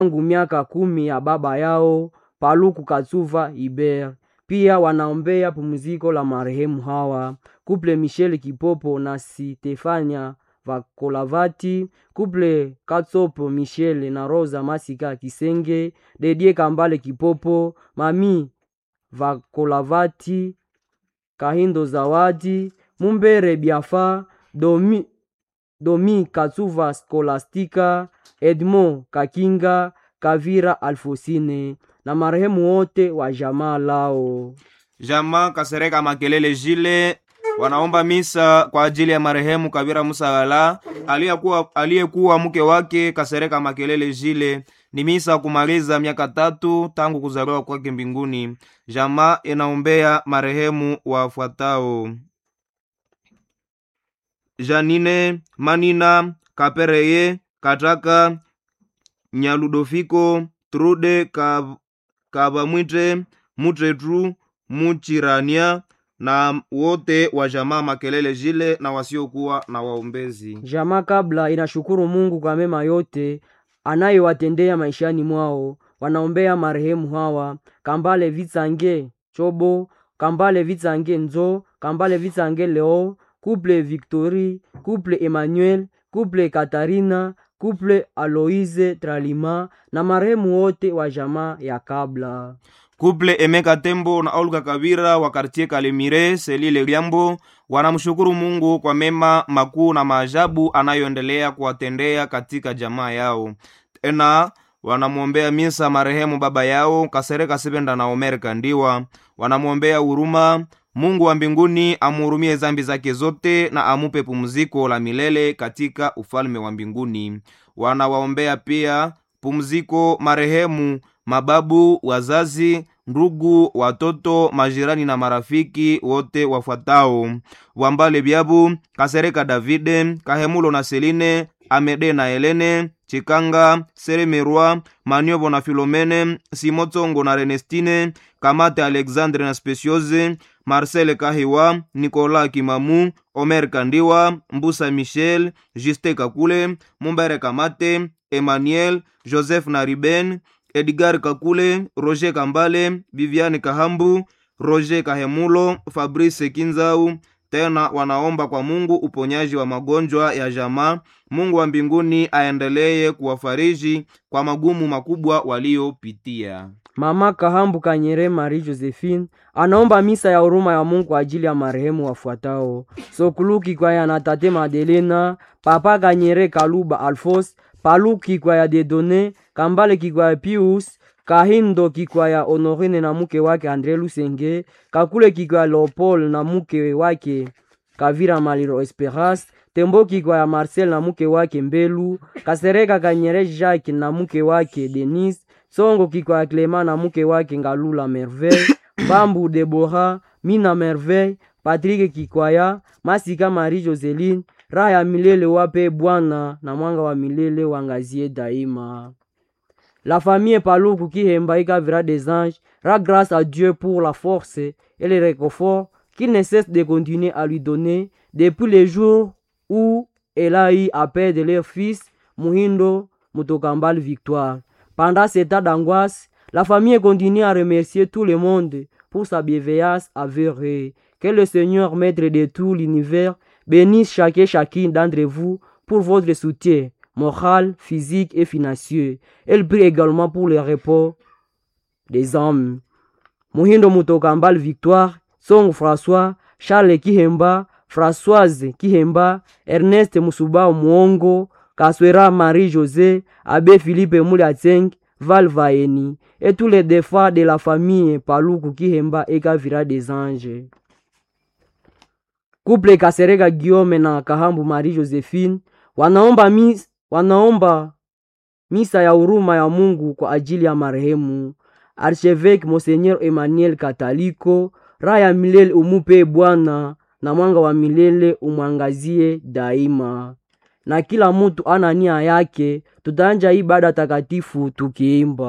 tangu miaka kumi ya baba yao Paluku Katsuva Iber. Pia wanaombea pumziko la marehemu hawa kuple Michel Kipopo na Stefania Vakolavati, kuple Katsopo Michel na Rosa Masika Kisenge, Dedie Kambale Kipopo, Mami Vakolavati, Kahindo Zawadi, Mumbere Biafa, Domi, Domi Katsuva Skolastika, Edmond Kakinga, Kavira Alfosine na marehemu wote wa jamaa lao. Jamaa Kasereka Makelele Jile wanaomba misa kwa ajili ya marehemu Kabira Musagala aliyekuwa aliyekuwa mke wake Kasereka Makelele Jile. Ni misa kumaliza miaka tatu tangu kuzaliwa kwake mbinguni. Jamaa inaombea marehemu wafuatao: Janine Manina Kapereye Kataka Nyaludofiko Trude Kab, Kabamwite Mutretru Muchirania na wote wa jamaa Makelele Jile na wasiokuwa na waombezi. Jamaa kabla inashukuru Mungu kwa mema yote anayowatendea maishani mwao. Wanaombea marehemu hawa Kambale Vitsange Chobo, Kambale Vitsange Nzo, Kambale Vitsange Leo, Couple Victory, Couple Emmanuel, Couple Katarina, Couple Aloise Tralima na marehemu wote wa jamaa ya kabla. Kuple Emeka Tembo na Olga Kabira wa kartie Kalemire Selile Liambo wanamshukuru Mungu kwa mema makuu na maajabu anayoendelea kuwatendea katika jamaa yao. Tena wanamwombea misa marehemu baba yao Kasereka Sibenda na Omer Kandiwa. Wanamwombea huruma Mungu wa mbinguni amuhurumie zambi zake zote na amupe pumziko la milele katika ufalme wa mbinguni. Wanawaombea pia pumziko marehemu mababu, wazazi, ndugu, watoto, majirani na marafiki wote wafuatao: Wambale Byabu, Kasereka Davide, Kahemulo na Seline, Amede na Helene, Chikanga, Seremerwa, Maniobo na Filomene, Simotsongo na Renestine, Kamate Alexandre na Speciose, Marcel Kahiwa, Nicolas Kimamu, Omer Kandiwa, Mbusa Michel, Juste Kakule, Mumbere Kamate, Emmanuel, Joseph na Riben, Edgar Kakule, Roger Kambale, Viviane Kahambu, Roger Kahemulo, Fabrice Kinzau. Tena wanaomba kwa Mungu uponyaji wa magonjwa ya jamaa. Mungu wa mbinguni aendelee kuwafariji kwa magumu makubwa waliopitia. Mama Kahambu Kanyere Marie Josephine anaomba misa ya huruma ya Mungu kwa ajili ya marehemu wafuatao: Sokuluki kwa ya na tate Madelena, Papa Kanyere Kaluba Alfos, Paluki kwa ya Dedone, Kambale Kikwaya Pius, Kahindo Kikwaya Honorine na mke wake Andre Lusenge, Kakule Kikwaya Leopold na mke wake Kavira Maliro Esperance, Tembo Kikwaya Marcel na mke wake Mbelu, Kasereka Kanyere Jacques na mke wake Denis, Songo Kikwaya Clement na mke wake Ngalula Merveille, Bambu Debora, Mina Merveille, Patrick Kikwaya, Masika Marie Joseline, raha ya milele wape Bwana na mwanga wa milele wangazie daima. La famille Paluku Kihemba Ikavira des anges rend grâce à Dieu pour la force et le réconfort qu'il ne cesse de continuer à lui donner depuis les jours où elle a eu à perdre leur fils Muhindo Mutokambal Victoire. Pendant cet état d'angoisse, la famille continue à remercier tout le monde pour sa bienveillance avérée. Que le Seigneur, maître de tout l'univers, bénisse chacun et chacune d'entre vous pour votre soutien moral, physique et financier. Elle prie également pour le repos des hommes. Muhindo Mutokambal Victoire, Song François, Charles Kihemba, Françoise Kihemba, Ernest Musuba Mwongo, Kaswera Marie-José, Abbé Philippe Moulatseng, Val Vaeni, et tous les défunts de la famille Paluku Kihemba et Kavira des Anges. Couple Kasereka Guillaume na Kahambu Marie-Josephine wanaomba mis, wanaomba misa ya huruma ya Mungu kwa ajili ya marehemu Archevêque Monseigneur Emmanuel Kataliko. Raha ya milele umupe Bwana na mwanga wa milele umwangazie daima. Na kila mutu ana nia yake, tutaanja ibada takatifu tukiimba